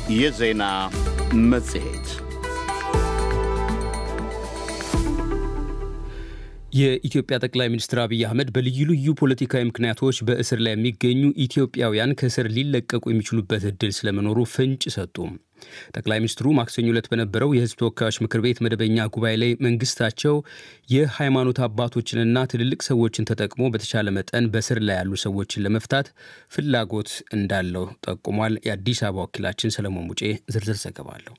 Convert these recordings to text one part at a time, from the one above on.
የዜና መጽሔት የኢትዮጵያ ጠቅላይ ሚኒስትር አብይ አህመድ በልዩ ልዩ ፖለቲካዊ ምክንያቶች በእስር ላይ የሚገኙ ኢትዮጵያውያን ከእስር ሊለቀቁ የሚችሉበት እድል ስለመኖሩ ፍንጭ ሰጡ። ጠቅላይ ሚኒስትሩ ማክሰኞ ዕለት በነበረው የሕዝብ ተወካዮች ምክር ቤት መደበኛ ጉባኤ ላይ መንግስታቸው የሃይማኖት አባቶችንና ትልልቅ ሰዎችን ተጠቅሞ በተቻለ መጠን በእስር ላይ ያሉ ሰዎችን ለመፍታት ፍላጎት እንዳለው ጠቁሟል። የአዲስ አበባ ወኪላችን ሰለሞን ሙጬ ዝርዝር ዘገባ አለው።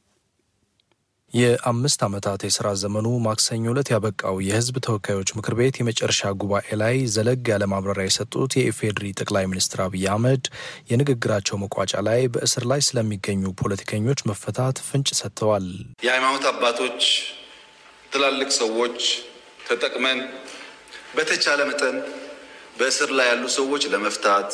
የአምስት ዓመታት የሥራ ዘመኑ ማክሰኞ ዕለት ያበቃው የሕዝብ ተወካዮች ምክር ቤት የመጨረሻ ጉባኤ ላይ ዘለግ ያለ ማብራሪያ የሰጡት የኢፌዴሪ ጠቅላይ ሚኒስትር አብይ አህመድ የንግግራቸው መቋጫ ላይ በእስር ላይ ስለሚገኙ ፖለቲከኞች መፈታት ፍንጭ ሰጥተዋል። የሃይማኖት አባቶች፣ ትላልቅ ሰዎች ተጠቅመን በተቻለ መጠን በእስር ላይ ያሉ ሰዎች ለመፍታት፣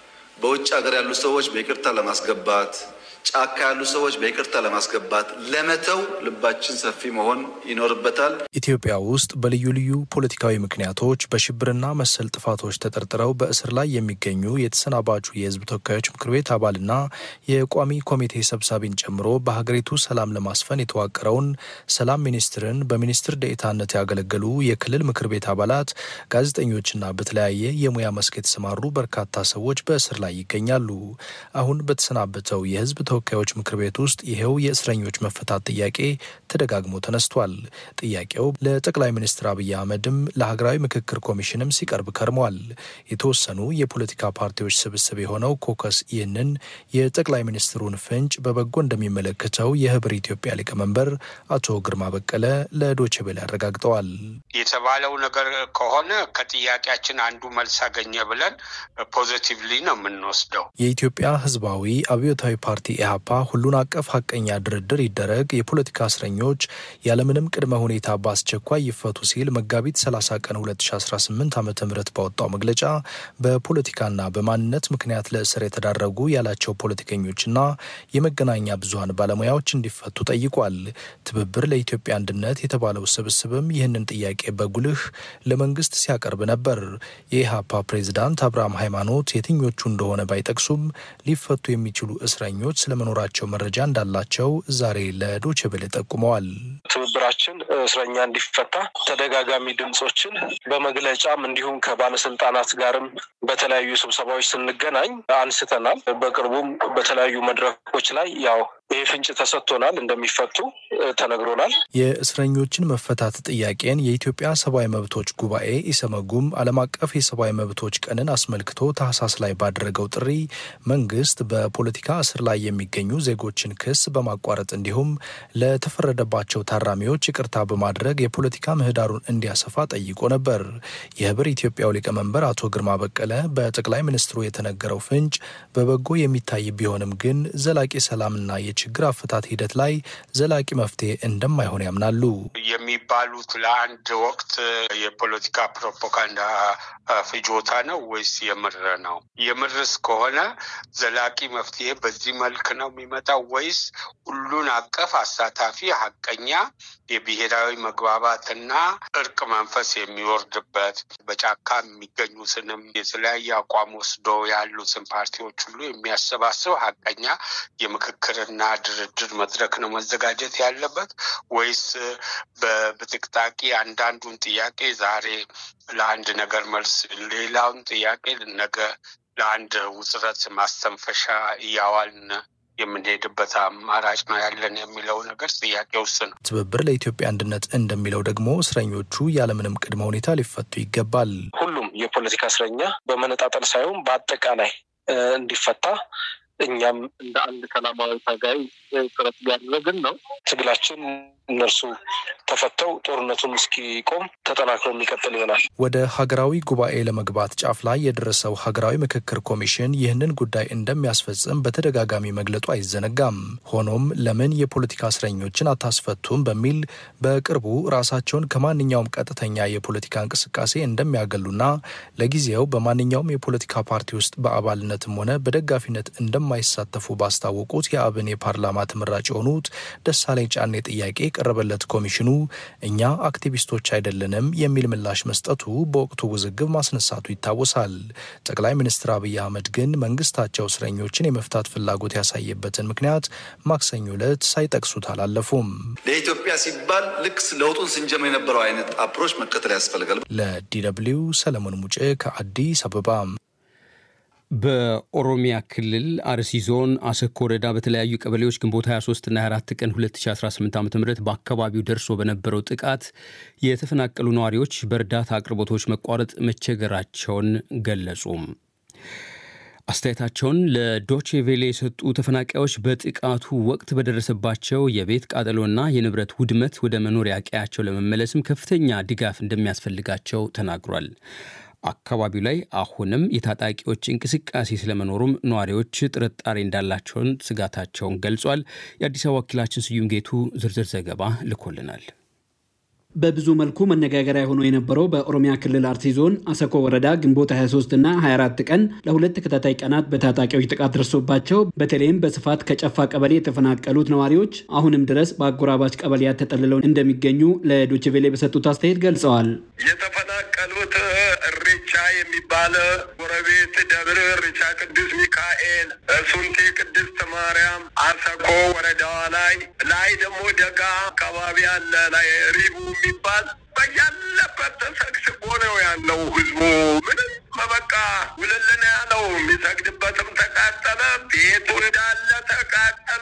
በውጭ ሀገር ያሉ ሰዎች በይቅርታ ለማስገባት ጫካ ያሉ ሰዎች በይቅርታ ለማስገባት ለመተው ልባችን ሰፊ መሆን ይኖርበታል። ኢትዮጵያ ውስጥ በልዩ ልዩ ፖለቲካዊ ምክንያቶች በሽብርና መሰል ጥፋቶች ተጠርጥረው በእስር ላይ የሚገኙ የተሰናባቹ የሕዝብ ተወካዮች ምክር ቤት አባልና የቋሚ ኮሚቴ ሰብሳቢን ጨምሮ በሀገሪቱ ሰላም ለማስፈን የተዋቀረውን ሰላም ሚኒስትርን በሚኒስትር ደኤታነት ያገለገሉ የክልል ምክር ቤት አባላት፣ ጋዜጠኞችና በተለያየ የሙያ መስክ የተሰማሩ በርካታ ሰዎች በእስር ላይ ይገኛሉ። አሁን በተሰናበተው የሕዝብ ተወካዮች ምክር ቤት ውስጥ ይኸው የእስረኞች መፈታት ጥያቄ ተደጋግሞ ተነስቷል። ጥያቄው ለጠቅላይ ሚኒስትር አብይ አህመድም ለሀገራዊ ምክክር ኮሚሽንም ሲቀርብ ከርሟል። የተወሰኑ የፖለቲካ ፓርቲዎች ስብስብ የሆነው ኮከስ ይህንን የጠቅላይ ሚኒስትሩን ፍንጭ በበጎ እንደሚመለከተው የህብር ኢትዮጵያ ሊቀመንበር አቶ ግርማ በቀለ ለዶቼ ቬለ አረጋግጠዋል። የተባለው ነገር ከሆነ ከጥያቄያችን አንዱ መልስ አገኘ ብለን ፖዚቲቭሊ ነው የምንወስደው። የኢትዮጵያ ህዝባዊ አብዮታዊ ፓርቲ ኢህአፓ ሁሉን አቀፍ ሀቀኛ ድርድር ይደረግ፣ የፖለቲካ እስረኞች ያለምንም ቅድመ ሁኔታ በአስቸኳይ ይፈቱ ሲል መጋቢት 30 ቀን 2018 ዓ ም ባወጣው መግለጫ በፖለቲካና በማንነት ምክንያት ለእስር የተዳረጉ ያላቸው ፖለቲከኞችና የመገናኛ ብዙሀን ባለሙያዎች እንዲፈቱ ጠይቋል። ትብብር ለኢትዮጵያ አንድነት የተባለው ስብስብም ይህንን ጥያቄ በጉልህ ለመንግስት ሲያቀርብ ነበር። የኢህአፓ ፕሬዚዳንት አብርሃም ሃይማኖት የትኞቹ እንደሆነ ባይጠቅሱም ሊፈቱ የሚችሉ እስረኞች ስለመኖራቸው መረጃ እንዳላቸው ዛሬ ለዶቼ ቬለ ጠቁመዋል። ትብብራችን እስረኛ እንዲፈታ ተደጋጋሚ ድምጾችን በመግለጫም እንዲሁም ከባለስልጣናት ጋርም በተለያዩ ስብሰባዎች ስንገናኝ አንስተናል። በቅርቡም በተለያዩ መድረኮች ላይ ያው ይህ ፍንጭ ተሰጥቶናል፣ እንደሚፈቱ ተነግሮናል። የእስረኞችን መፈታት ጥያቄን የኢትዮጵያ ሰብአዊ መብቶች ጉባኤ ኢሰመጉም ዓለም አቀፍ የሰብአዊ መብቶች ቀንን አስመልክቶ ታህሳስ ላይ ባደረገው ጥሪ መንግስት በፖለቲካ እስር ላይ የሚገኙ ዜጎችን ክስ በማቋረጥ እንዲሁም ለተፈረደባቸው ታራሚዎች ይቅርታ በማድረግ የፖለቲካ ምህዳሩን እንዲያሰፋ ጠይቆ ነበር። የህብር ኢትዮጵያው ሊቀመንበር አቶ ግርማ በቀለ በጠቅላይ ሚኒስትሩ የተነገረው ፍንጭ በበጎ የሚታይ ቢሆንም ግን ዘላቂ ሰላምና የችግር አፈታት ሂደት ላይ ዘላቂ መፍትሄ እንደማይሆን ያምናሉ። የሚባሉት ለአንድ ወቅት የፖለቲካ ፕሮፓጋንዳ ፍጆታ ነው ወይስ የምር ነው? የምርስ ከሆነ ዘላቂ መፍትሄ በዚህ መልክ ነው የሚመጣው ወይስ ሁሉን አቀፍ አሳታፊ ሀቀኛ የብሔራዊ መግባባትና እርቅ መንፈስ የሚወርድበት በጫካ የሚገኙትንም የተለያየ አቋም ወስዶ ያሉትን ፓርቲዎች ሁሉ የሚያሰባስብ ሀቀኛ የምክክርና ድርድር መድረክ ነው መዘጋጀት ያለበት ወይስ በብጥቅጣቂ አንዳንዱን ጥያቄ ዛሬ ለአንድ ነገር መልስ ሌላውን ጥያቄ ነገ ለአንድ ውጥረት ማስተንፈሻ እያዋልን የምንሄድበት አማራጭ ነው ያለን የሚለው ነገር ጥያቄ ውስጥ ነው። ትብብር ለኢትዮጵያ አንድነት እንደሚለው ደግሞ እስረኞቹ ያለምንም ቅድመ ሁኔታ ሊፈቱ ይገባል። ሁሉም የፖለቲካ እስረኛ በመነጣጠል ሳይሆን በአጠቃላይ እንዲፈታ እኛም እንደ አንድ ሰላማዊ ታጋይ ጥረት እያደረግን ነው። ትግላችን እነርሱ ተፈተው ጦርነቱን እስኪቆም ተጠናክሮ የሚቀጥል ይሆናል። ወደ ሀገራዊ ጉባኤ ለመግባት ጫፍ ላይ የደረሰው ሀገራዊ ምክክር ኮሚሽን ይህንን ጉዳይ እንደሚያስፈጽም በተደጋጋሚ መግለጡ አይዘነጋም። ሆኖም ለምን የፖለቲካ እስረኞችን አታስፈቱም በሚል በቅርቡ ራሳቸውን ከማንኛውም ቀጥተኛ የፖለቲካ እንቅስቃሴ እንደሚያገሉና ለጊዜው በማንኛውም የፖለቲካ ፓርቲ ውስጥ በአባልነትም ሆነ በደጋፊነት እንደማ እንደማይሳተፉ ባስታወቁት የአብን የፓርላማ ተመራጭ የሆኑት ደሳለኝ ጫኔ ጥያቄ የቀረበለት ኮሚሽኑ እኛ አክቲቪስቶች አይደለንም የሚል ምላሽ መስጠቱ በወቅቱ ውዝግብ ማስነሳቱ ይታወሳል። ጠቅላይ ሚኒስትር አብይ አህመድ ግን መንግስታቸው እስረኞችን የመፍታት ፍላጎት ያሳየበትን ምክንያት ማክሰኞ ዕለት ሳይጠቅሱት አላለፉም። ለኢትዮጵያ ሲባል ልክ ለውጡን ስንጀምር የነበረው አይነት አፕሮች መከተል ያስፈልጋል። ለዲደብሊው ሰለሞን ሙጬ ከአዲስ አበባ። በኦሮሚያ ክልል አርሲ ዞን አሰኮ ወረዳ በተለያዩ ቀበሌዎች ግንቦት 23 እና 24 ቀን 2018 ዓ ም በአካባቢው ደርሶ በነበረው ጥቃት የተፈናቀሉ ነዋሪዎች በእርዳታ አቅርቦቶች መቋረጥ መቸገራቸውን ገለጹ። አስተያየታቸውን ለዶቼ ቬሌ የሰጡ ተፈናቃዮች በጥቃቱ ወቅት በደረሰባቸው የቤት ቃጠሎና የንብረት ውድመት ወደ መኖሪያ ቀያቸው ለመመለስም ከፍተኛ ድጋፍ እንደሚያስፈልጋቸው ተናግሯል። አካባቢው ላይ አሁንም የታጣቂዎች እንቅስቃሴ ስለመኖሩም ነዋሪዎች ጥርጣሬ እንዳላቸውን ስጋታቸውን ገልጿል። የአዲስ አበባ ወኪላችን ስዩም ጌቱ ዝርዝር ዘገባ ልኮልናል። በብዙ መልኩ መነጋገሪያ ሆኖ የነበረው በኦሮሚያ ክልል አርሲ ዞን አሰኮ ወረዳ ግንቦት 23 እና 24 ቀን ለሁለት ተከታታይ ቀናት በታጣቂዎች ጥቃት ደርሶባቸው በተለይም በስፋት ከጨፋ ቀበሌ የተፈናቀሉት ነዋሪዎች አሁንም ድረስ በአጎራባች ቀበሌያት ተጠልለው እንደሚገኙ ለዶችቬሌ በሰጡት አስተያየት ገልጸዋል። የተፈናቀሉት እሬቻ የሚባል ጎረቤት ደብር እሬቻ ቅዱስ ሚካኤል፣ ሱንቲ ቅድስት ማርያም፣ አሰኮ ወረዳዋ ላይ ላይ ደግሞ ደጋ አካባቢ አለ ላይ ሪቡ የሚባል በያለበት ተሰግስጎ ነው ያለው ህዝቡ። ምንም በቃ ውልልን ያለው የሚሰግድበትም ተቃጠለ፣ ቤቱ እንዳለ ተቃጠለ።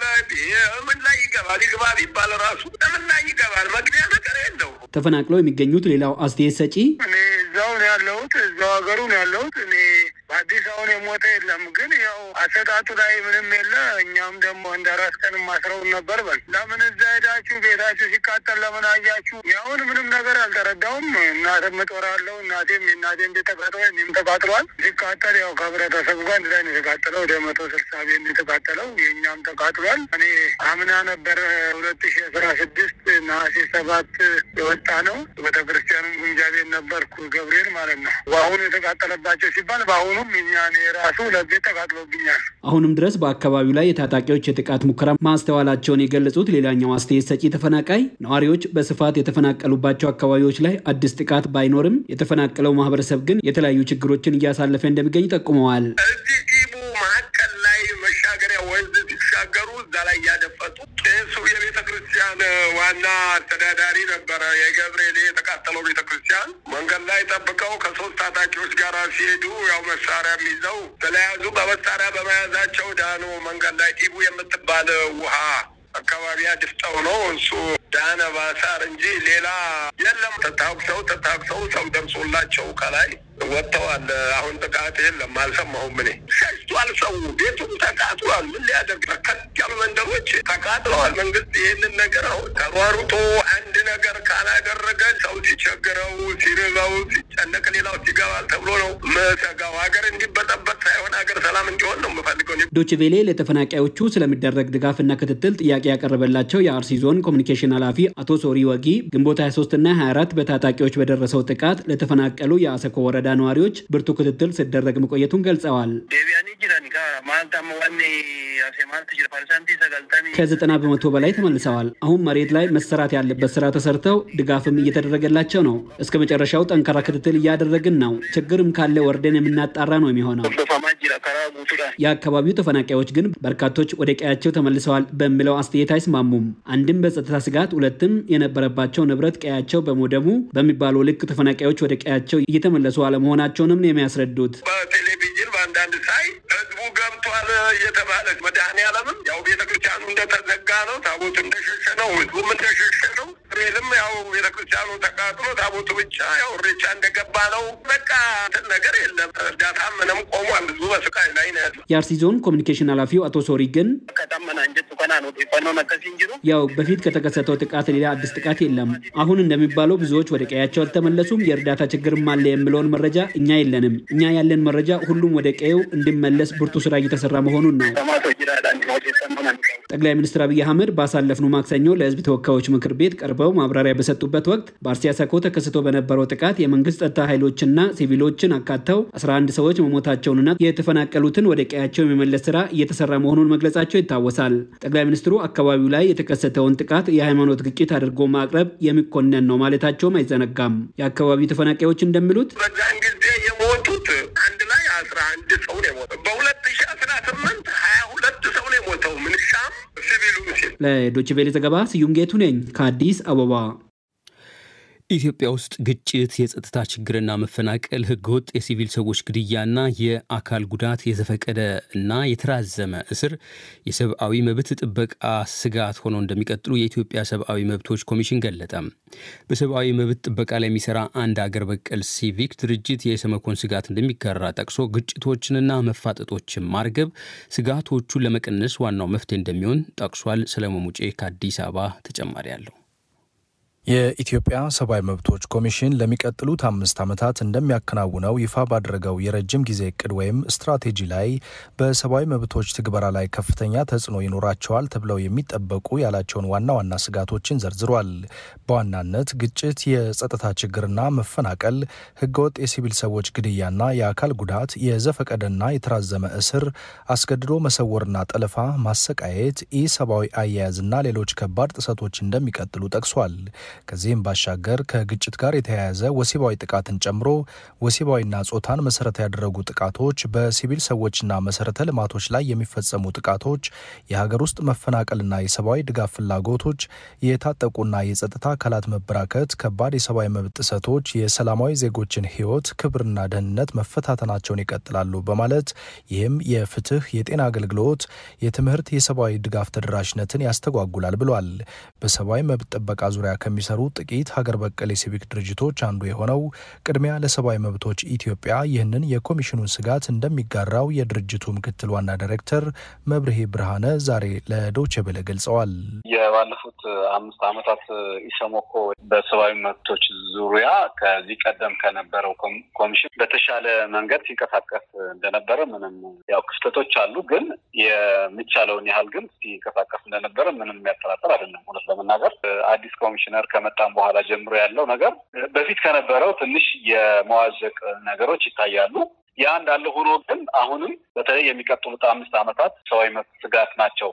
ምን ላይ ይገባል? ይግባ ቢባል ራሱ ምን ላይ ይገባል? መግቢያ ነገር የለው። ተፈናቅለው የሚገኙት ሌላው አስተያየት ሰጪ እኔ እዛው ነው ያለሁት፣ እዛው ሀገሩ ነው ያለሁት። እኔ በአዲስ አሁን የሞተ የለም፣ ግን ያው አሰጣጡ ላይ ምንም የለ። እኛም ደግሞ እንደ ራስ ቀን ማስረውን ነበር። በል ለምን እዛ ሄዳችሁ ቤታችሁ ሲቃጠል ለምን አያችሁ? ያሁን ምንም ነገር አልተረዳውም። እናትም እጦራለሁ፣ እናቴም የእናቴም ቤት ተቃጥሏል፣ እኔም ተቃጥሏል። ሲቃጠል ያው ከህብረተሰቡ ጋር አንድ ላይ ነው የተቃጠለው። ወደ መቶ ስልሳ ቤት የተቃጠለው የእኛም ተቃጥሏል። እኔ አምና ነበር ሁለት ሺ አስራ ስድስት ነሐሴ ሰባት የወጣ ነው። ቤተክርስቲያኑ ግምጃ ቤት ነበርኩ ገብርኤል ማለት ነው። በአሁኑ የተቃጠለባቸው ሲባል በአሁኑም እኛ ራሱ ለቤት ተቃጥሎብኛል። አሁንም ድረስ በአካባቢው ላይ የታጣቂዎች የጥቃት ሙከራ ማስተዋላቸውን የገለጹት ሌላኛው አስተያየት ሰጪ ተፈናቃይ ነዋሪዎች በስፋት የተፈናቀሉባቸው አካባቢዎች ላይ አዲስ ጥቃት ባይኖርም የተፈናቀለው ማህበረሰብ ግን የተለያዩ ችግሮችን እያሳለፈ እንደሚገኝ ጠቁመዋል። እዚህ ዲቡ መካከል ላይ መሻገሪያ ወንዝ ሲሻገሩ እዛ ላይ እያደፈጡ ቄሱ የቤተ ክርስቲያን ዋና አስተዳዳሪ ነበረ። የገብርኤል የተቃጠለው ቤተ ክርስቲያን መንገድ ላይ ጠብቀው ከሶስት ታጣቂዎች ጋር ሲሄዱ ያው መሳሪያ ይዘው ተለያዙ። በመሳሪያ በመያዛቸው ዳኑ። መንገድ ላይ ዲቡ የምትባል ውሃ አካባቢ አድፍጠው ነው እሱ ዳነ ባሳር እንጂ ሌላ የለም። ተታኩሰው ተታኩሰው ሰው ደርሶላቸው ከላይ ወጥተዋል። አሁን ጥቃት የለም፣ አልሰማሁም። እኔ ሸሽቷል። ሰው ቤቱም ተቃጥሏል። ምን ሊያደርግ በርከት ያሉ መንደሮች ተቃጥለዋል። መንግስት ይህንን ነገር አሁን ተሯሩጦ አንድ ነገር ካላደረገ ሰው ሲቸግረው፣ ሲርበው፣ ሲጨነቅ ሌላው ይገባል ተብሎ ነው ምሰጋው። ሀገር እንዲበጠበጥ ሳይሆን ሀገር ሰላም እንዲሆን ነው የምፈልገው። ዶችቬሌ ለተፈናቃዮቹ ስለሚደረግ ድጋፍና ክትትል ጥያቄ ያቀረበላቸው የአርሲ ዞን ኮሚኒኬሽን ኃላፊ አቶ ሶሪ ወጊ ግንቦት 23 እና 24 በታጣቂዎች በደረሰው ጥቃት ለተፈናቀሉ የአሰኮ ወረዳ ነዋሪዎች ብርቱ ክትትል ሲደረግ መቆየቱን ገልጸዋል። ከዘጠና በመቶ በላይ ተመልሰዋል። አሁን መሬት ላይ መሰራት ያለበት ስራ ተሰርተው ድጋፍም እየተደረገላቸው ነው። እስከ መጨረሻው ጠንካራ ክትትል እያደረግን ነው። ችግርም ካለ ወርደን የምናጣራ ነው የሚሆነው። የአካባቢው ተፈናቃዮች ግን በርካቶች ወደ ቀያቸው ተመልሰዋል በሚለው አስተያየት አይስማሙም። አንድም በጸጥታ ስጋት፣ ሁለትም የነበረባቸው ንብረት ቀያቸው በመውደሙ በሚባለው ልክ ተፈናቃዮች ወደ ቀያቸው እየተመለሱ አለመሆናቸውንም ነው የሚያስረዱት። በቴሌቪዥን በአንዳንድ ሳይ ህዝቡ ገብቷል እየተባለ መድኃኔዓለምም ያው ቤተክርስቲያኑ እንደተዘጋ ነው፣ ታቦቱ እንደሸሸ ነው፣ ህዝቡም እንደሸሸ ነው። ሬልም ያው ቤተክርስቲያኑ ተቃጥሎ ታቦቱ ብቻ ያው እሬቻ እንደገባ ነው። በቃ እንትን ነገር የለም። እርዳታ ምንም ቆሟል። ህዝቡ በስቃይ ላይ ነው ያለው። የአርሲ ዞን ኮሚኒኬሽን ኃላፊው አቶ ሶሪ ግን ያው በፊት ከተከሰተው ጥቃት ሌላ አዲስ ጥቃት የለም። አሁን እንደሚባለው ብዙዎች ወደ ቀያቸው አልተመለሱም፣ የእርዳታ ችግርም አለ የሚለውን መረጃ እኛ የለንም። እኛ ያለን መረጃ ሁሉም ወደ ቀየው እንዲመለስ ብርቱ ስራ እየተሰራ መሆኑን ነው። ጠቅላይ ሚኒስትር አብይ አህመድ ባሳለፍነው ማክሰኞ ለህዝብ ተወካዮች ምክር ቤት ቀርበው ማብራሪያ በሰጡበት ወቅት በአርሲ አሰኮ ተከስቶ በነበረው ጥቃት የመንግስት ጸጥታ ኃይሎችና ሲቪሎችን አካተው 11 ሰዎች መሞታቸውንና የተፈናቀሉትን ወደ ቀያቸው የመመለስ ስራ እየተሰራ መሆኑን መግለጻቸው ይታወሳል። ጠቅላይ ሚኒስትሩ አካባቢው ላይ የተከሰተውን ጥቃት የሃይማኖት ግጭት አድርጎ ማቅረብ የሚኮነን ነው ማለታቸውም አይዘነጋም። የአካባቢው ተፈናቃዮች እንደሚሉት በዛን ጊዜ የሞቱት አንድ ላይ አስራ አንድ ሰው ነው የሞተው። በሁለት ሺ አስራ ስምንት ሀያ ሁለት ሰው ነው የሞተው ምንሻም ሲቪሉም ሲል ለዶይቼ ቬለ ዘገባ ስዩም ጌቱ ነኝ ከአዲስ አበባ። ኢትዮጵያ ውስጥ ግጭት፣ የጸጥታ ችግርና መፈናቀል፣ ህገወጥ የሲቪል ሰዎች ግድያና የአካል ጉዳት፣ የዘፈቀደ እና የተራዘመ እስር የሰብአዊ መብት ጥበቃ ስጋት ሆነው እንደሚቀጥሉ የኢትዮጵያ ሰብአዊ መብቶች ኮሚሽን ገለጠ። በሰብአዊ መብት ጥበቃ ላይ የሚሰራ አንድ አገር በቀል ሲቪክ ድርጅት የሰመኮን ስጋት እንደሚጋራ ጠቅሶ ግጭቶችንና መፋጠጦችን ማርገብ ስጋቶቹን ለመቀነስ ዋናው መፍትሄ እንደሚሆን ጠቅሷል። ሰለሞን ሙጬ ከአዲስ አበባ ተጨማሪ አለው። የኢትዮጵያ ሰብአዊ መብቶች ኮሚሽን ለሚቀጥሉት አምስት ዓመታት እንደሚያከናውነው ይፋ ባደረገው የረጅም ጊዜ እቅድ ወይም ስትራቴጂ ላይ በሰብአዊ መብቶች ትግበራ ላይ ከፍተኛ ተጽዕኖ ይኖራቸዋል ተብለው የሚጠበቁ ያላቸውን ዋና ዋና ስጋቶችን ዘርዝሯል። በዋናነት ግጭት፣ የጸጥታ ችግርና መፈናቀል፣ ህገወጥ የሲቪል ሰዎች ግድያና የአካል ጉዳት፣ የዘፈቀደና የተራዘመ እስር፣ አስገድዶ መሰወርና ጠለፋ፣ ማሰቃየት፣ ኢሰብአዊ አያያዝና ሌሎች ከባድ ጥሰቶች እንደሚቀጥሉ ጠቅሷል። ከዚህም ባሻገር ከግጭት ጋር የተያያዘ ወሲባዊ ጥቃትን ጨምሮ ወሲባዊና ጾታን መሰረት ያደረጉ ጥቃቶች፣ በሲቪል ሰዎችና መሰረተ ልማቶች ላይ የሚፈጸሙ ጥቃቶች፣ የሀገር ውስጥ መፈናቀልና የሰብአዊ ድጋፍ ፍላጎቶች፣ የታጠቁና የጸጥታ አካላት መበራከት፣ ከባድ የሰብአዊ መብት ጥሰቶች፣ የሰላማዊ ዜጎችን ህይወት ክብርና ደህንነት መፈታተናቸውን ይቀጥላሉ በማለት ይህም የፍትህ፣ የጤና አገልግሎት፣ የትምህርት፣ የሰብአዊ ድጋፍ ተደራሽነትን ያስተጓጉላል ብሏል። በሰብአዊ መብት ጥበቃ ዙሪያ ከሚሰሩ ጥቂት ሀገር በቀል የሲቪክ ድርጅቶች አንዱ የሆነው ቅድሚያ ለሰብአዊ መብቶች ኢትዮጵያ ይህንን የኮሚሽኑን ስጋት እንደሚጋራው የድርጅቱ ምክትል ዋና ዳይሬክተር መብርሄ ብርሃነ ዛሬ ለዶቼ ቬለ ገልጸዋል። የባለፉት አምስት ዓመታት ኢሰመኮ በሰብአዊ መብቶች ዙሪያ ከዚህ ቀደም ከነበረው ኮሚሽን በተሻለ መንገድ ሲንቀሳቀስ እንደነበረ ምንም ያው ክፍተቶች አሉ፣ ግን የሚቻለውን ያህል ግን ሲንቀሳቀስ እንደነበረ ምንም የሚያጠራጥር አይደለም። እውነት ለመናገር አዲስ ኮሚሽነር ከመጣም በኋላ ጀምሮ ያለው ነገር በፊት ከነበረው ትንሽ የመዋዠቅ ነገሮች ይታያሉ። ያ እንዳለ ሆኖ ግን አሁንም በተለይ የሚቀጥሉት አምስት ዓመታት ሰብአዊ መብት ስጋት ናቸው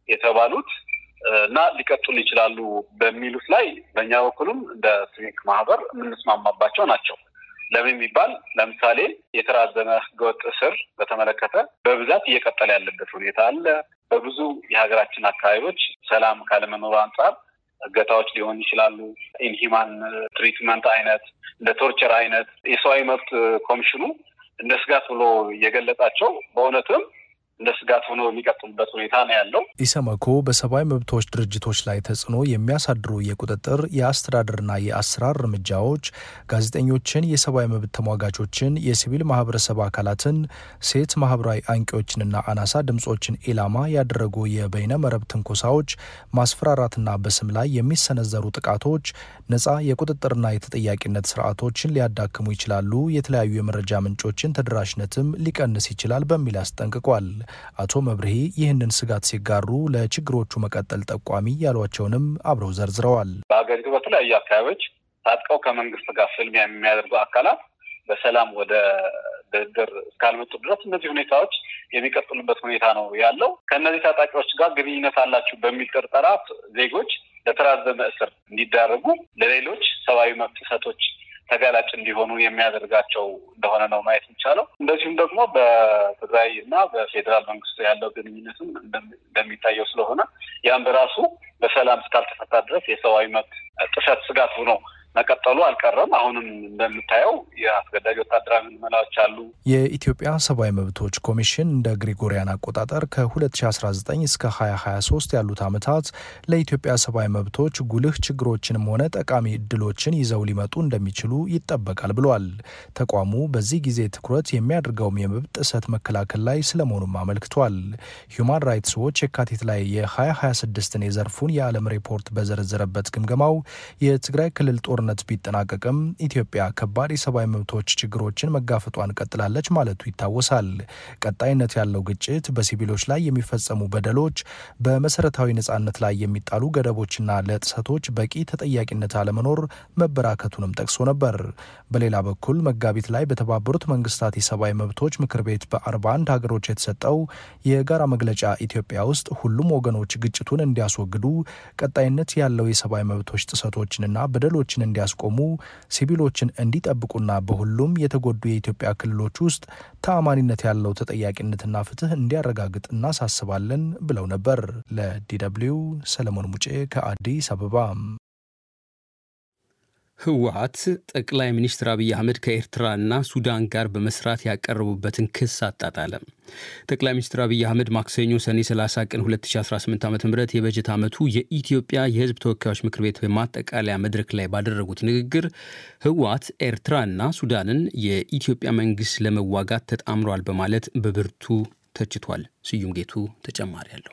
የተባሉት እና ሊቀጥሉ ይችላሉ በሚሉት ላይ በእኛ በኩልም እንደ ሲቪክ ማህበር የምንስማማባቸው ናቸው። ለምን የሚባል ለምሳሌ የተራዘመ ህገወጥ እስር በተመለከተ በብዛት እየቀጠለ ያለበት ሁኔታ አለ። በብዙ የሀገራችን አካባቢዎች ሰላም ካለመኖሩ አንጻር እገታዎች ሊሆኑ ይችላሉ። ኢንሂማን ትሪትመንት አይነት እንደ ቶርቸር አይነት የሰብአዊ መብት ኮሚሽኑ እንደ ስጋት ብሎ የገለጻቸው በእውነትም እንደ ስጋት ሆኖ የሚቀጥሉበት ሁኔታ ነው ያለው። ኢሰመኮ በሰብአዊ መብቶች ድርጅቶች ላይ ተጽዕኖ የሚያሳድሩ የቁጥጥር የአስተዳደርና የአሰራር እርምጃዎች ጋዜጠኞችን፣ የሰብአዊ መብት ተሟጋቾችን፣ የሲቪል ማህበረሰብ አካላትን፣ ሴት ማህበራዊ አንቂዎችንና አናሳ ድምጾችን ኢላማ ያደረጉ የበይነ መረብ ትንኮሳዎች፣ ማስፈራራትና በስም ላይ የሚሰነዘሩ ጥቃቶች ነጻ የቁጥጥርና የተጠያቂነት ስርዓቶችን ሊያዳክሙ ይችላሉ፣ የተለያዩ የመረጃ ምንጮችን ተደራሽነትም ሊቀንስ ይችላል በሚል አስጠንቅቋል። አቶ መብርሄ ይህንን ስጋት ሲጋሩ ለችግሮቹ መቀጠል ጠቋሚ ያሏቸውንም አብረው ዘርዝረዋል። በሀገሪቱ በተለያዩ አካባቢዎች ታጥቀው ከመንግስት ጋር ፍልሚያ የሚያደርጉ አካላት በሰላም ወደ ድርድር እስካልመጡ ድረስ እነዚህ ሁኔታዎች የሚቀጥሉበት ሁኔታ ነው ያለው። ከእነዚህ ታጣቂዎች ጋር ግንኙነት አላችሁ በሚል ጥርጠራ ዜጎች ለተራዘመ እስር እንዲዳረጉ፣ ለሌሎች ሰብአዊ መብት ጥሰቶች ተጋላጭ እንዲሆኑ የሚያደርጋቸው እንደሆነ ነው ማየት የሚቻለው። እንደዚሁም ደግሞ በትግራይ እና በፌዴራል መንግስቱ ያለው ግንኙነትም እንደሚታየው ስለሆነ ያም በራሱ በሰላም እስካልተፈታ ድረስ የሰብአዊ መብት ጥሰት ስጋት ሆኖ መቀጠሉ አልቀረም። አሁንም እንደምታየው የአስገዳጅ ወታደራዊ ምልመላዎች አሉ። የኢትዮጵያ ሰብአዊ መብቶች ኮሚሽን እንደ ግሪጎሪያን አቆጣጠር ከ2019 እስከ 2023 ያሉት ዓመታት ለኢትዮጵያ ሰብአዊ መብቶች ጉልህ ችግሮችንም ሆነ ጠቃሚ እድሎችን ይዘው ሊመጡ እንደሚችሉ ይጠበቃል ብሏል። ተቋሙ በዚህ ጊዜ ትኩረት የሚያደርገውም የመብት ጥሰት መከላከል ላይ ስለመሆኑም አመልክቷል። ሂዩማን ራይትስ ዎች የካቲት ላይ የ2026ን የዘርፉን የዓለም ሪፖርት በዘረዘረበት ግምገማው የትግራይ ክልል ጦርነት ጦርነት ቢጠናቀቅም ኢትዮጵያ ከባድ የሰብአዊ መብቶች ችግሮችን መጋፈጧን ቀጥላለች ማለቱ ይታወሳል። ቀጣይነት ያለው ግጭት፣ በሲቪሎች ላይ የሚፈጸሙ በደሎች፣ በመሰረታዊ ነጻነት ላይ የሚጣሉ ገደቦችና ለጥሰቶች በቂ ተጠያቂነት አለመኖር መበራከቱንም ጠቅሶ ነበር። በሌላ በኩል መጋቢት ላይ በተባበሩት መንግስታት የሰብአዊ መብቶች ምክር ቤት በ41 ሀገሮች የተሰጠው የጋራ መግለጫ ኢትዮጵያ ውስጥ ሁሉም ወገኖች ግጭቱን እንዲያስወግዱ ቀጣይነት ያለው የሰብአዊ መብቶች ጥሰቶችንና በደሎችን እንዲያስቆሙ ሲቪሎችን እንዲጠብቁና በሁሉም የተጎዱ የኢትዮጵያ ክልሎች ውስጥ ተአማኒነት ያለው ተጠያቂነትና ፍትህ እንዲያረጋግጥ እናሳስባለን ብለው ነበር። ለዲደብልዩ ሰለሞን ሙጬ ከአዲስ አበባ። ህወሀት ጠቅላይ ሚኒስትር አብይ አህመድ ከኤርትራና ሱዳን ጋር በመስራት ያቀረቡበትን ክስ አጣጣለ። ጠቅላይ ሚኒስትር አብይ አህመድ ማክሰኞ ሰኔ 30 ቀን 2018 ዓ ም የበጀት ዓመቱ የኢትዮጵያ የህዝብ ተወካዮች ምክር ቤት በማጠቃለያ መድረክ ላይ ባደረጉት ንግግር ህወሀት ኤርትራና ሱዳንን የኢትዮጵያ መንግስት ለመዋጋት ተጣምሯል በማለት በብርቱ ተችቷል። ስዩም ጌቱ ተጨማሪ አለው።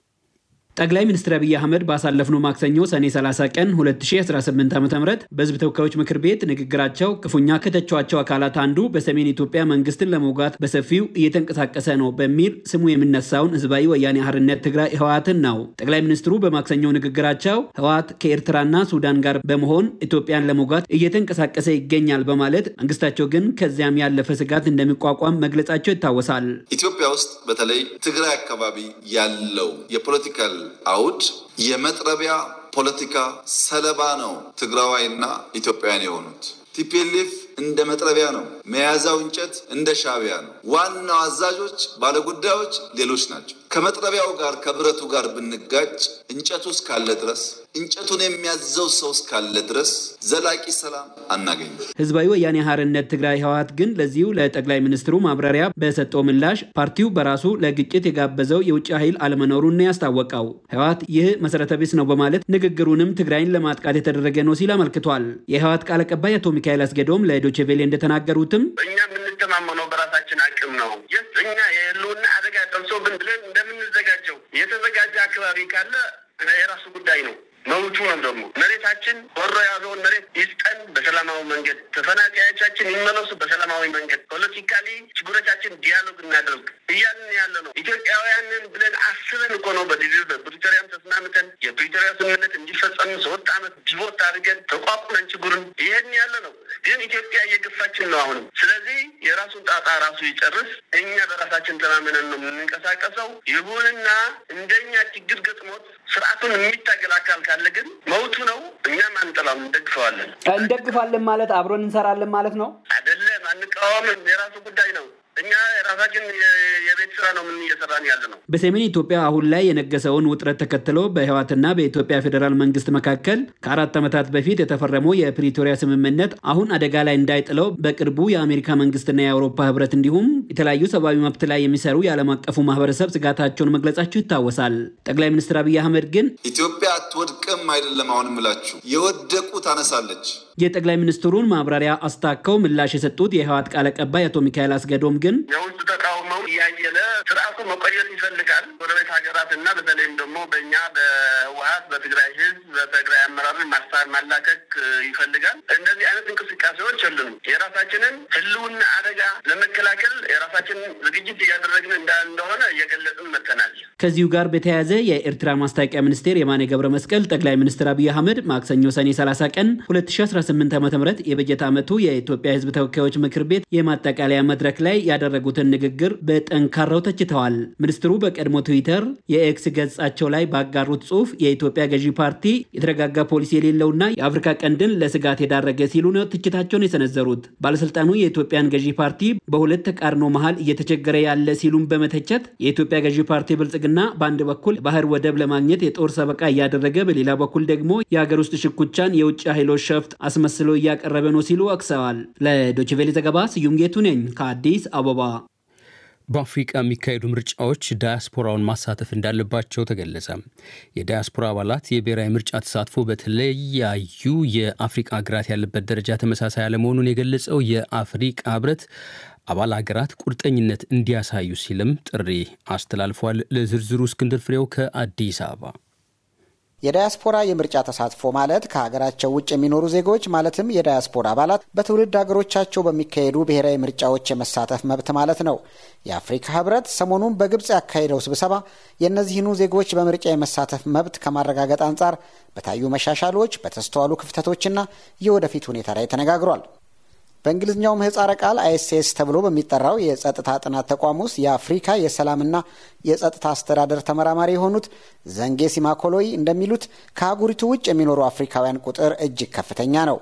ጠቅላይ ሚኒስትር አብይ አህመድ ባሳለፍነው ማክሰኞ ሰኔ 30 ቀን 2018 ዓ ም በህዝብ ተወካዮች ምክር ቤት ንግግራቸው ክፉኛ ከተቿቸው አካላት አንዱ በሰሜን ኢትዮጵያ መንግስትን ለመውጋት በሰፊው እየተንቀሳቀሰ ነው በሚል ስሙ የሚነሳውን ህዝባዊ ወያኔ ሓርነት ትግራይ ህወሓትን ነው። ጠቅላይ ሚኒስትሩ በማክሰኞው ንግግራቸው ህወሓት ከኤርትራና ሱዳን ጋር በመሆን ኢትዮጵያን ለመውጋት እየተንቀሳቀሰ ይገኛል በማለት መንግስታቸው ግን ከዚያም ያለፈ ስጋት እንደሚቋቋም መግለጻቸው ይታወሳል። ኢትዮጵያ ውስጥ በተለይ ትግራይ አካባቢ ያለው የፖለቲካል አውድ የመጥረቢያ ፖለቲካ ሰለባ ነው። ትግራዋይና ኢትዮጵያውያን የሆኑት ቲፒኤልኤፍ እንደ መጥረቢያ ነው። መያዛው እንጨት እንደ ሻቢያ ነው። ዋናው አዛዦች፣ ባለጉዳዮች ሌሎች ናቸው። ከመጥረቢያው ጋር ከብረቱ ጋር ብንጋጭ እንጨቱ እስካለ ድረስ እንጨቱን የሚያዘው ሰው እስካለ ድረስ ዘላቂ ሰላም አናገኝም። ህዝባዊ ወያኔ ሓርነት ትግራይ ህወሓት ግን ለዚሁ ለጠቅላይ ሚኒስትሩ ማብራሪያ በሰጠው ምላሽ ፓርቲው በራሱ ለግጭት የጋበዘው የውጭ ኃይል አለመኖሩን ነው ያስታወቀው። ህወሓት ይህ መሰረተ ቢስ ነው በማለት ንግግሩንም ትግራይን ለማጥቃት የተደረገ ነው ሲል አመልክቷል። የህወሓት ቃል አቀባይ አቶ ሚካኤል አስገዶም ለዶቼ ቬሌ እንደተናገሩትም እኛ የምንተማመነው በራሳችን አቅም ነው። እኛ የህልውና አደጋ ደርሶብን ብለን እንደምንዘጋጀው የተዘጋጀ አካባቢ ካለ የራሱ ጉዳይ ነው። መብቱ ነው። ደግሞ መሬታችን ወሮ የያዘውን መሬት ይስጠን በሰላማዊ መንገድ፣ ተፈናቃዮቻችን ይመለሱ በሰላማዊ መንገድ፣ ፖለቲካሊ ችግሮቻችን ዲያሎግ እናደርግ እያልን ያለ ነው። ኢትዮጵያውያንን ብለን አስበን እኮ ነው በዲቪ በፕሪቶሪያም ተስማምተን የፕሪቶሪያ ስምምነት እንዲፈጸም ሶስት ዓመት ዲቮት አድርገን ተቋቁመን ችግሩን ይሄን ያለ ነው። ግን ኢትዮጵያ እየገፋችን ነው አሁንም። ስለዚህ የራሱን ጣጣ ራሱ ይጨርስ። እኛ በራሳችን ተማምነን ነው የምንንቀሳቀሰው። ይሁንና እንደኛ ችግር ገጥሞት ስርዓቱን የሚታገል አካል ካለ ግን መውቱ ነው። እኛም አንጠላም፣ እንደግፈዋለን። እንደግፋለን ማለት አብሮን እንሰራለን ማለት ነው አይደለም። አንቃወምም፣ የራሱ ጉዳይ ነው። እኛ የራሳችን የቤት ስራ ነው ምን እየሰራን ያለ ነው። በሰሜን ኢትዮጵያ አሁን ላይ የነገሰውን ውጥረት ተከትሎ በህወሓትና በኢትዮጵያ ፌዴራል መንግስት መካከል ከአራት ዓመታት በፊት የተፈረመው የፕሪቶሪያ ስምምነት አሁን አደጋ ላይ እንዳይጥለው በቅርቡ የአሜሪካ መንግስትና የአውሮፓ ህብረት እንዲሁም የተለያዩ ሰብአዊ መብት ላይ የሚሰሩ የዓለም አቀፉ ማህበረሰብ ስጋታቸውን መግለጻቸው ይታወሳል። ጠቅላይ ሚኒስትር አብይ አህመድ ግን ኢትዮጵያ አትወድቅም አይደለም አሁን ምላችሁ የወደቁ ታነሳለች። የጠቅላይ ሚኒስትሩን ማብራሪያ አስታከው ምላሽ የሰጡት የህወሓት ቃል አቀባይ አቶ ሚካኤል አስገዶም ግን የውስጥ ተቃውሞው እያየለ ስርዓቱ መቆየት ይፈልጋል። ጎረቤት ሀገራት እና በተለይም ደግሞ በእኛ በህወሓት በትግራይ ህዝብ በትግራይ አመራርን ማሳር ማላከክ ይፈልጋል። እንደዚህ አይነት እንቅስቃሴዎች የሉንም። የራሳችንን ህልውና አደጋ ለመከላከል የራሳችንን ዝግጅት እያደረግን እንደሆነ እየገለጽን መጥተናል። ከዚሁ ጋር በተያያዘ የኤርትራ ማስታወቂያ ሚኒስቴር የማነ ገብረ መስቀል ጠቅላይ ሚኒስትር አብይ አህመድ ማክሰኞ ሰኔ 30 ቀን 2018 ዓ ም የበጀት ዓመቱ የኢትዮጵያ ህዝብ ተወካዮች ምክር ቤት የማጠቃለያ መድረክ ላይ ያደረጉትን ንግግር በጠንካራው ተችተዋል። ሚኒስትሩ በቀድሞ ትዊተር የኤክስ ገጻቸው ላይ ባጋሩት ጽሑፍ የኢትዮጵያ ገዢ ፓርቲ የተረጋጋ ፖሊሲ የሌለውና የአፍሪካ ቀንድን ለስጋት የዳረገ ሲሉ ነው ትችታቸውን የሰነዘሩት። ባለስልጣኑ የኢትዮጵያን ገዢ ፓርቲ በሁለት ተቃርኖ መሃል እየተቸገረ ያለ ሲሉም በመተቸት የኢትዮጵያ ገዢ ፓርቲ ብልጽግና በአንድ በኩል ባህር ወደብ ለማግኘት የጦር ሰበቃ እያደረገ፣ በሌላ በኩል ደግሞ የሀገር ውስጥ ሽኩቻን የውጭ ኃይሎች ሸፍጥ አስመስሎ እያቀረበ ነው ሲሉ ወቅሰዋል። ለዶችቬሌ ዘገባ ስዩም ጌቱ ነኝ ከአዲስ አበባ። በአፍሪቃ የሚካሄዱ ምርጫዎች ዳያስፖራውን ማሳተፍ እንዳለባቸው ተገለጸ። የዳያስፖራ አባላት የብሔራዊ ምርጫ ተሳትፎ በተለያዩ የአፍሪቃ ሀገራት ያለበት ደረጃ ተመሳሳይ አለመሆኑን የገለጸው የአፍሪቃ ህብረት አባል ሀገራት ቁርጠኝነት እንዲያሳዩ ሲልም ጥሪ አስተላልፏል። ለዝርዝሩ እስክንድር ፍሬው ከአዲስ አበባ የዳያስፖራ የምርጫ ተሳትፎ ማለት ከሀገራቸው ውጭ የሚኖሩ ዜጎች ማለትም የዳያስፖራ አባላት በትውልድ ሀገሮቻቸው በሚካሄዱ ብሔራዊ ምርጫዎች የመሳተፍ መብት ማለት ነው። የአፍሪካ ህብረት ሰሞኑን በግብፅ ያካሄደው ስብሰባ የእነዚህኑ ዜጎች በምርጫ የመሳተፍ መብት ከማረጋገጥ አንጻር በታዩ መሻሻሎች፣ በተስተዋሉ ክፍተቶችና የወደፊት ሁኔታ ላይ ተነጋግሯል። በእንግሊዝኛው ምህጻረ ቃል አይኤስኤስ ተብሎ በሚጠራው የጸጥታ ጥናት ተቋም ውስጥ የአፍሪካ የሰላምና የጸጥታ አስተዳደር ተመራማሪ የሆኑት ዘንጌ ሲማኮሎይ እንደሚሉት ከአህጉሪቱ ውጭ የሚኖሩ አፍሪካውያን ቁጥር እጅግ ከፍተኛ ነው።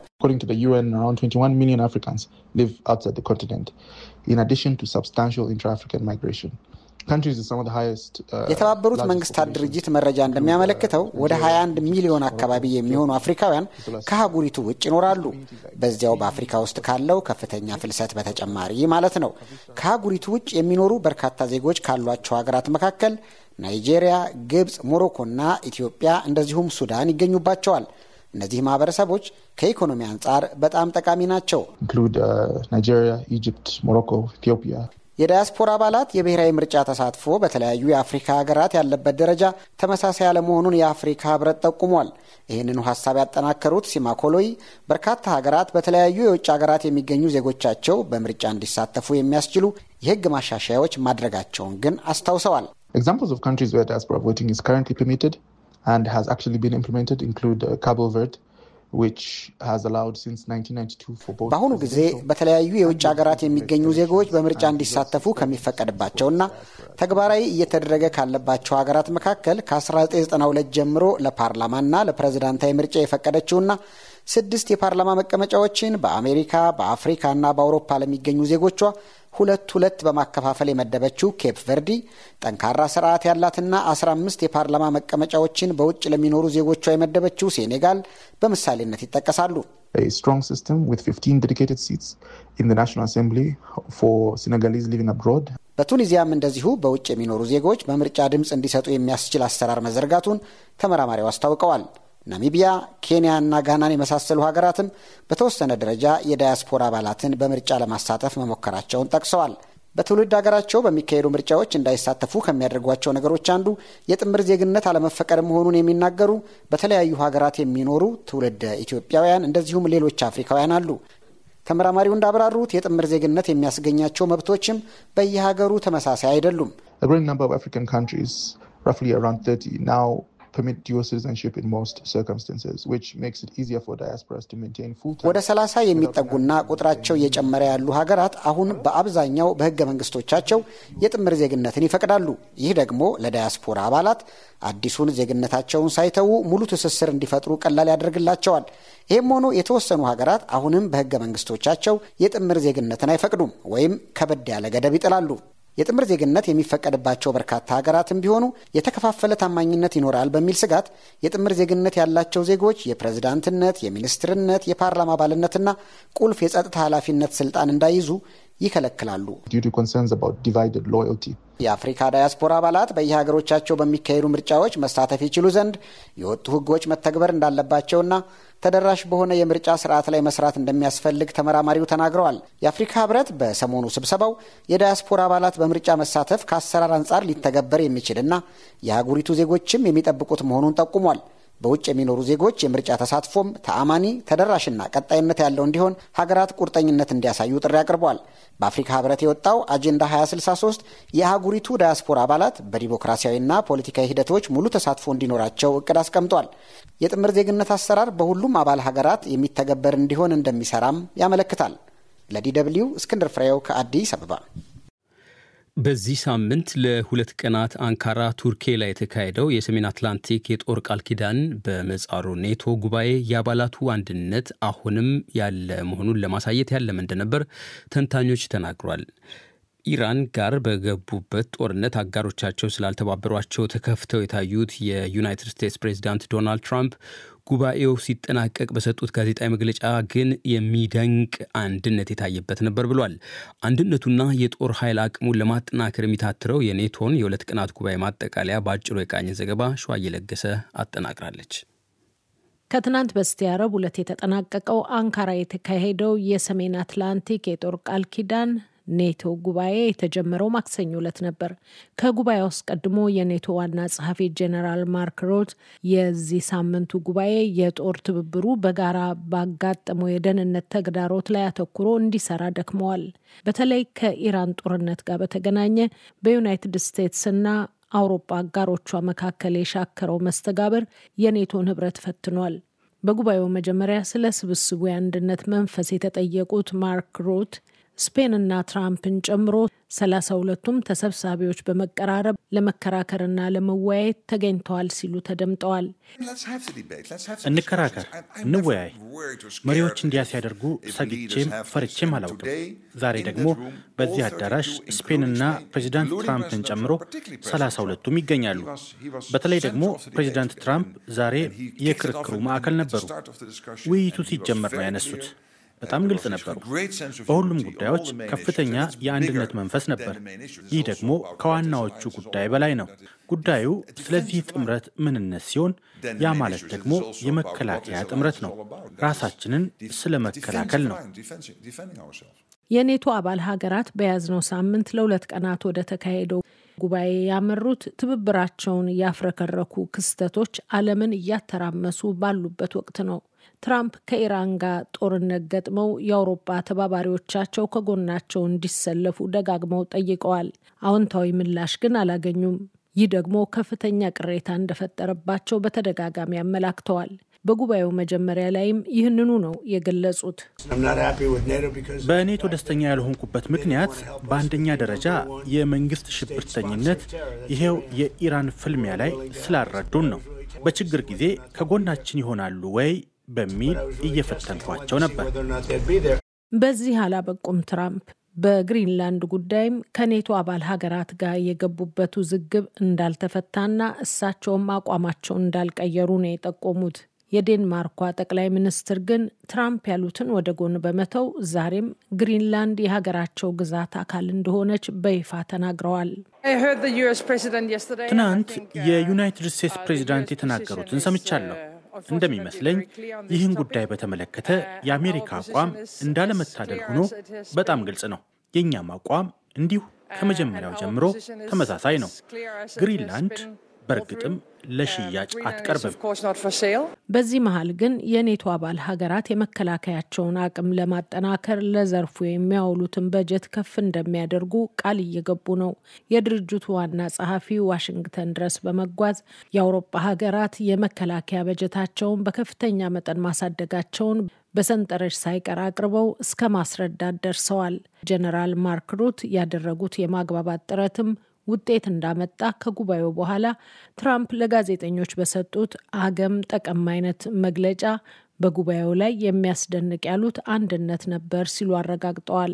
የተባበሩት መንግስታት ድርጅት መረጃ እንደሚያመለክተው ወደ 21 ሚሊዮን አካባቢ የሚሆኑ አፍሪካውያን ከአህጉሪቱ ውጭ ይኖራሉ። በዚያው በአፍሪካ ውስጥ ካለው ከፍተኛ ፍልሰት በተጨማሪ ማለት ነው። ከአህጉሪቱ ውጭ የሚኖሩ በርካታ ዜጎች ካሏቸው ሀገራት መካከል ናይጄሪያ፣ ግብፅ፣ ሞሮኮና ኢትዮጵያ እንደዚሁም ሱዳን ይገኙባቸዋል። እነዚህ ማህበረሰቦች ከኢኮኖሚ አንጻር በጣም ጠቃሚ ናቸው። ናይጄሪያ፣ ኢጅፕት፣ ሞሮኮ፣ ኢትዮጵያ የዳያስፖራ አባላት የብሔራዊ ምርጫ ተሳትፎ በተለያዩ የአፍሪካ ሀገራት ያለበት ደረጃ ተመሳሳይ አለመሆኑን የአፍሪካ ህብረት ጠቁሟል። ይህንኑ ሀሳብ ያጠናከሩት ሲማኮሎይ በርካታ ሀገራት በተለያዩ የውጭ ሀገራት የሚገኙ ዜጎቻቸው በምርጫ እንዲሳተፉ የሚያስችሉ የህግ ማሻሻያዎች ማድረጋቸውን ግን አስታውሰዋል። Examples of countries where diaspora voting is currently permitted and has actually been implemented include uh, Cabo Verde, በአሁኑ ጊዜ በተለያዩ የውጭ ሀገራት የሚገኙ ዜጎች በምርጫ እንዲሳተፉ ከሚፈቀድባቸውና ተግባራዊ እየተደረገ ካለባቸው ሀገራት መካከል ከ1992 ጀምሮ ለፓርላማና ለፕሬዝዳንታዊ ምርጫ የፈቀደችውና ስድስት የፓርላማ መቀመጫዎችን በአሜሪካ በአፍሪካና በአውሮፓ ለሚገኙ ዜጎቿ ሁለት ሁለት በማከፋፈል የመደበችው ኬፕ ቨርዲ ጠንካራ ስርዓት ያላትና 15 የፓርላማ መቀመጫዎችን በውጭ ለሚኖሩ ዜጎቿ የመደበችው ሴኔጋል በምሳሌነት ይጠቀሳሉ። a strong system with 15 dedicated seats in the National Assembly for Senegalese living abroad. በቱኒዚያም እንደዚሁ በውጭ የሚኖሩ ዜጎች በምርጫ ድምፅ እንዲሰጡ የሚያስችል አሰራር መዘርጋቱን ተመራማሪው አስታውቀዋል። ናሚቢያ፣ ኬንያ እና ጋናን የመሳሰሉ ሀገራትም በተወሰነ ደረጃ የዳያስፖራ አባላትን በምርጫ ለማሳተፍ መሞከራቸውን ጠቅሰዋል። በትውልድ ሀገራቸው በሚካሄዱ ምርጫዎች እንዳይሳተፉ ከሚያደርጓቸው ነገሮች አንዱ የጥምር ዜግነት አለመፈቀድ መሆኑን የሚናገሩ በተለያዩ ሀገራት የሚኖሩ ትውልድ ኢትዮጵያውያን እንደዚሁም ሌሎች አፍሪካውያን አሉ። ተመራማሪው እንዳብራሩት የጥምር ዜግነት የሚያስገኛቸው መብቶችም በየሀገሩ ተመሳሳይ አይደሉም። A growing number of African countries, roughly around 30, now permit dual citizenship in most circumstances, which makes it easier for diasporas to maintain full ወደ ሰላሳ የሚጠጉና ቁጥራቸው እየጨመረ ያሉ ሀገራት አሁን በአብዛኛው በሕገ መንግስቶቻቸው የጥምር ዜግነትን ይፈቅዳሉ። ይህ ደግሞ ለዳያስፖራ አባላት አዲሱን ዜግነታቸውን ሳይተዉ ሙሉ ትስስር እንዲፈጥሩ ቀላል ያደርግላቸዋል። ይህም ሆኖ የተወሰኑ ሀገራት አሁንም በሕገ መንግስቶቻቸው የጥምር ዜግነትን አይፈቅዱም ወይም ከበድ ያለ ገደብ ይጥላሉ። የጥምር ዜግነት የሚፈቀድባቸው በርካታ ሀገራትም ቢሆኑ የተከፋፈለ ታማኝነት ይኖራል በሚል ስጋት የጥምር ዜግነት ያላቸው ዜጎች የፕሬዝዳንትነት፣ የሚኒስትርነት፣ የፓርላማ አባልነትና ቁልፍ የጸጥታ ኃላፊነት ስልጣን እንዳይዙ ይከለክላሉ። due to concerns about divided loyalty. የአፍሪካ ዳያስፖራ አባላት በየሀገሮቻቸው በሚካሄዱ ምርጫዎች መሳተፍ ይችሉ ዘንድ የወጡ ሕጎች መተግበር እንዳለባቸውና ተደራሽ በሆነ የምርጫ ስርዓት ላይ መስራት እንደሚያስፈልግ ተመራማሪው ተናግረዋል። የአፍሪካ ሕብረት በሰሞኑ ስብሰባው የዳያስፖራ አባላት በምርጫ መሳተፍ ከአሰራር አንጻር ሊተገበር የሚችልና የአህጉሪቱ ዜጎችም የሚጠብቁት መሆኑን ጠቁሟል። በውጭ የሚኖሩ ዜጎች የምርጫ ተሳትፎም ተአማኒ ተደራሽና ቀጣይነት ያለው እንዲሆን ሀገራት ቁርጠኝነት እንዲያሳዩ ጥሪ አቅርቧል። በአፍሪካ ህብረት የወጣው አጀንዳ 2063 የአህጉሪቱ ዳያስፖራ አባላት በዲሞክራሲያዊና ፖለቲካዊ ሂደቶች ሙሉ ተሳትፎ እንዲኖራቸው እቅድ አስቀምጧል። የጥምር ዜግነት አሰራር በሁሉም አባል ሀገራት የሚተገበር እንዲሆን እንደሚሰራም ያመለክታል። ለዲ ደብልዩ እስክንድር ፍሬው ከአዲስ አበባ። በዚህ ሳምንት ለሁለት ቀናት አንካራ ቱርኬ ላይ የተካሄደው የሰሜን አትላንቲክ የጦር ቃል ኪዳን በምህጻሩ ኔቶ ጉባኤ የአባላቱ አንድነት አሁንም ያለ መሆኑን ለማሳየት ያለመ እንደነበር ተንታኞች ተናግሯል። ኢራን ጋር በገቡበት ጦርነት አጋሮቻቸው ስላልተባበሯቸው ተከፍተው የታዩት የዩናይትድ ስቴትስ ፕሬዚዳንት ዶናልድ ትራምፕ ጉባኤው ሲጠናቀቅ በሰጡት ጋዜጣዊ መግለጫ ግን የሚደንቅ አንድነት የታየበት ነበር ብሏል። አንድነቱና የጦር ኃይል አቅሙን ለማጠናከር የሚታትረው የኔቶን የሁለት ቀናት ጉባኤ ማጠቃለያ በአጭሩ የቃኘ ዘገባ ሸዋ እየለገሰ አጠናቅራለች። ከትናንት በስቲያ ረቡዕ ዕለት የተጠናቀቀው አንካራ የተካሄደው የሰሜን አትላንቲክ የጦር ቃል ኪዳን ኔቶ ጉባኤ የተጀመረው ማክሰኞ ዕለት ነበር። ከጉባኤው አስቀድሞ የኔቶ ዋና ጸሐፊ ጄኔራል ማርክ ሮት የዚህ ሳምንቱ ጉባኤ የጦር ትብብሩ በጋራ ባጋጠመው የደህንነት ተግዳሮት ላይ አተኩሮ እንዲሰራ ደክመዋል። በተለይ ከኢራን ጦርነት ጋር በተገናኘ በዩናይትድ ስቴትስና አውሮፓ አጋሮቿ መካከል የሻከረው መስተጋብር የኔቶን ህብረት ፈትኗል። በጉባኤው መጀመሪያ ስለ ስብስቡ የአንድነት መንፈስ የተጠየቁት ማርክ ሩት ስፔንና ትራምፕን ጨምሮ ሰላሳ ሁለቱም ተሰብሳቢዎች በመቀራረብ ለመከራከርና ለመወያየት ተገኝተዋል ሲሉ ተደምጠዋል። እንከራከር፣ እንወያይ። መሪዎች እንዲያ ሲያደርጉ ሰግቼም ፈርቼም አላውቅም። ዛሬ ደግሞ በዚህ አዳራሽ ስፔንና ፕሬዚዳንት ትራምፕን ጨምሮ ሰላሳ ሁለቱም ይገኛሉ። በተለይ ደግሞ ፕሬዚዳንት ትራምፕ ዛሬ የክርክሩ ማዕከል ነበሩ። ውይይቱ ሲጀመር ነው ያነሱት። በጣም ግልጽ ነበሩ። በሁሉም ጉዳዮች ከፍተኛ የአንድነት መንፈስ ነበር። ይህ ደግሞ ከዋናዎቹ ጉዳይ በላይ ነው። ጉዳዩ ስለዚህ ጥምረት ምንነት ሲሆን ያ ማለት ደግሞ የመከላከያ ጥምረት ነው። ራሳችንን ስለ መከላከል ነው። የኔቶ አባል ሀገራት በያዝነው ሳምንት ለሁለት ቀናት ወደ ተካሄደው ጉባኤ ያመሩት ትብብራቸውን ያፍረከረኩ ክስተቶች ዓለምን እያተራመሱ ባሉበት ወቅት ነው። ትራምፕ ከኢራን ጋር ጦርነት ገጥመው የአውሮፓ ተባባሪዎቻቸው ከጎናቸው እንዲሰለፉ ደጋግመው ጠይቀዋል። አዎንታዊ ምላሽ ግን አላገኙም። ይህ ደግሞ ከፍተኛ ቅሬታ እንደፈጠረባቸው በተደጋጋሚ አመላክተዋል። በጉባኤው መጀመሪያ ላይም ይህንኑ ነው የገለጹት። በኔቶ ደስተኛ ያልሆንኩበት ምክንያት በአንደኛ ደረጃ የመንግስት ሽብርተኝነት ይሄው የኢራን ፍልሚያ ላይ ስላልረዱን ነው። በችግር ጊዜ ከጎናችን ይሆናሉ ወይ በሚል እየፈተንኳቸው ነበር። በዚህ አላበቁም ትራምፕ በግሪንላንድ ጉዳይም ከኔቶ አባል ሀገራት ጋር የገቡበት ውዝግብ እንዳልተፈታና እሳቸውም አቋማቸውን እንዳልቀየሩ ነው የጠቆሙት። የዴንማርኳ ጠቅላይ ሚኒስትር ግን ትራምፕ ያሉትን ወደ ጎን በመተው ዛሬም ግሪንላንድ የሀገራቸው ግዛት አካል እንደሆነች በይፋ ተናግረዋል። ትናንት የዩናይትድ ስቴትስ ፕሬዚዳንት የተናገሩትን ሰምቻለሁ። እንደሚመስለኝ ይህን ጉዳይ በተመለከተ የአሜሪካ አቋም እንዳለመታደል ሆኖ በጣም ግልጽ ነው። የእኛም አቋም እንዲሁ ከመጀመሪያው ጀምሮ ተመሳሳይ ነው። ግሪንላንድ በእርግጥም ለሽያጭ አትቀርብም። በዚህ መሀል ግን የኔቶ አባል ሀገራት የመከላከያቸውን አቅም ለማጠናከር ለዘርፉ የሚያውሉትን በጀት ከፍ እንደሚያደርጉ ቃል እየገቡ ነው። የድርጅቱ ዋና ጸሐፊ ዋሽንግተን ድረስ በመጓዝ የአውሮፓ ሀገራት የመከላከያ በጀታቸውን በከፍተኛ መጠን ማሳደጋቸውን በሰንጠረዥ ሳይቀር አቅርበው እስከ ማስረዳት ደርሰዋል። ጀነራል ማርክ ሩት ያደረጉት የማግባባት ጥረትም ውጤት እንዳመጣ ከጉባኤው በኋላ ትራምፕ ለጋዜጠኞች በሰጡት አገም ጠቀም አይነት መግለጫ በጉባኤው ላይ የሚያስደንቅ ያሉት አንድነት ነበር ሲሉ አረጋግጠዋል።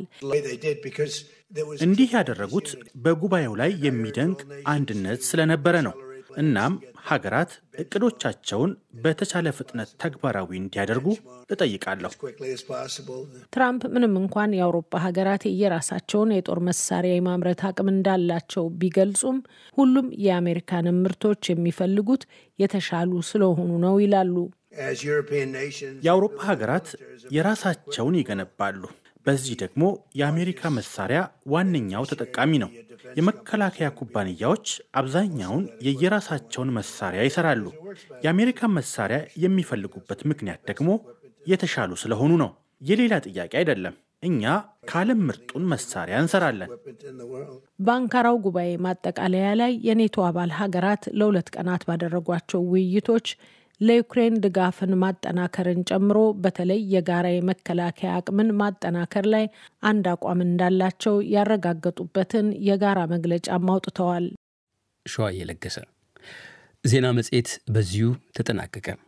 እንዲህ ያደረጉት በጉባኤው ላይ የሚደንቅ አንድነት ስለነበረ ነው። እናም ሀገራት እቅዶቻቸውን በተቻለ ፍጥነት ተግባራዊ እንዲያደርጉ እጠይቃለሁ። ትራምፕ ምንም እንኳን የአውሮፓ ሀገራት የየራሳቸውን የጦር መሳሪያ የማምረት አቅም እንዳላቸው ቢገልጹም ሁሉም የአሜሪካንን ምርቶች የሚፈልጉት የተሻሉ ስለሆኑ ነው ይላሉ። የአውሮፓ ሀገራት የራሳቸውን ይገነባሉ። በዚህ ደግሞ የአሜሪካ መሳሪያ ዋነኛው ተጠቃሚ ነው። የመከላከያ ኩባንያዎች አብዛኛውን የየራሳቸውን መሳሪያ ይሰራሉ። የአሜሪካን መሳሪያ የሚፈልጉበት ምክንያት ደግሞ የተሻሉ ስለሆኑ ነው። የሌላ ጥያቄ አይደለም። እኛ ከዓለም ምርጡን መሳሪያ እንሰራለን። በአንካራው ጉባኤ ማጠቃለያ ላይ የኔቶ አባል ሀገራት ለሁለት ቀናት ባደረጓቸው ውይይቶች ለዩክሬን ድጋፍን ማጠናከርን ጨምሮ በተለይ የጋራ የመከላከያ አቅምን ማጠናከር ላይ አንድ አቋም እንዳላቸው ያረጋገጡበትን የጋራ መግለጫም አውጥተዋል። ሸዋ እየለገሰ ዜና መጽሔት በዚሁ ተጠናቀቀ።